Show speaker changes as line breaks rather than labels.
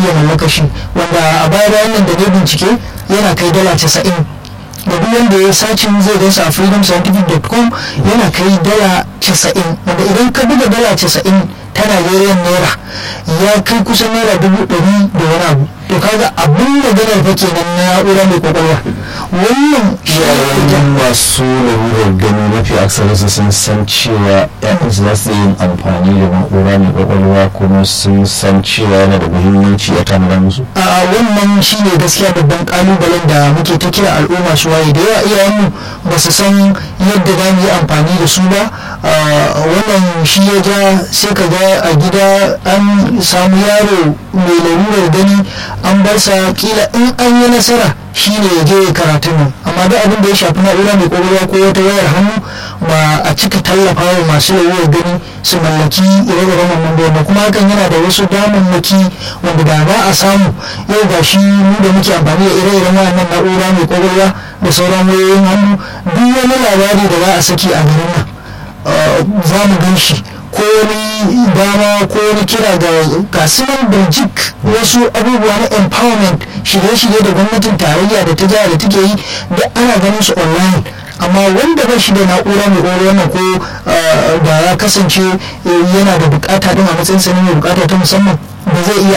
iya mallaka shi wanda a baya bayan nan da ne bincike yana kai dala casa'in da duk wanda ya sacin zai gansa a freedomscientific.com yana kai dala casa'in wanda idan ka buga dala casa'in ta Najeriya naira ya kai kusan naira dubu ɗari da wani abu to kaga abin da ganar fa kenan na na'ura mai kwakwalwa wannan
yayin masu lalurar gani mafi aksarinsu sun san cewa ‘ya'yansu za su yin amfani da na'ura mai kwakwalwa kuma sun san cewa yana da muhimmanci a tanadar musu
a wannan shi ne gaskiya babban kalubalen da muke ta kira al'umma su waye da yawa iyayenmu ba su san yadda za mu yi amfani da su ba wannan shi ya ja sai ka ga a gida an samu yaro mai larurar gani an bar sa kila in an yi nasara shi ne ya je karatu nan amma duk abin da ya shafi na'ura mai kwakwalwa ko wata wayar hannu ba a cika tallafa wa masu larurar gani su mallaki ire-iren wannan ba kuma hakan yana da wasu damammaki wanda da ba a samu yau ga shi mu da muke amfani da ire-iren wannan na'ura mai kwakwalwa da sauran wayoyin hannu duk wani labari da za a saki a garin nan za mu gan shi ko wani dama ko wani kira ga kasuwan birjik wasu abubuwa na empowerment shirye-shirye da gwamnatin tarayya da ta jiha da take yi da ana ganin su online amma wanda ba shi da na'ura mai ƙwaƙwalwa wannan ko da ya kasance yana da bukata din a matsayin sanin mai bukata ta musamman ba zai iya